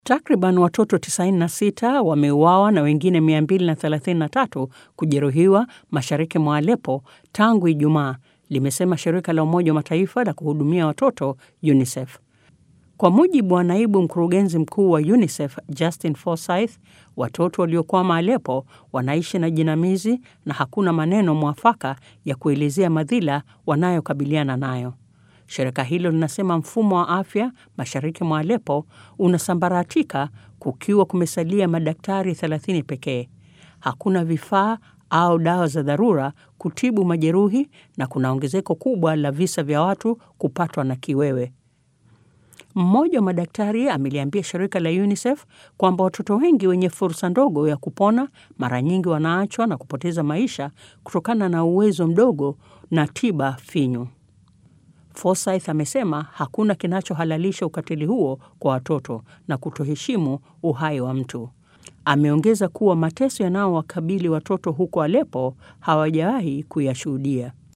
Takriban watoto 96 wameuawa na wengine 233 kujeruhiwa mashariki mwa Aleppo tangu Ijumaa, limesema shirika la Umoja wa Mataifa la kuhudumia watoto UNICEF. Kwa mujibu wa naibu mkurugenzi mkuu wa UNICEF Justin Forsythe, watoto waliokwama Aleppo wanaishi na jinamizi na hakuna maneno mwafaka ya kuelezea madhila wanayokabiliana nayo. Shirika hilo linasema mfumo wa afya mashariki mwa Aleppo unasambaratika kukiwa kumesalia madaktari 30 pekee. Hakuna vifaa au dawa za dharura kutibu majeruhi na kuna ongezeko kubwa la visa vya watu kupatwa na kiwewe. Mmoja wa madaktari ameliambia shirika la UNICEF kwamba watoto wengi wenye fursa ndogo ya kupona mara nyingi wanaachwa na kupoteza maisha kutokana na uwezo mdogo na tiba finyu. Forsythe amesema hakuna kinachohalalisha ukatili huo kwa watoto na kutoheshimu uhai wa mtu. Ameongeza kuwa mateso yanayowakabili watoto huko Aleppo hawajawahi kuyashuhudia.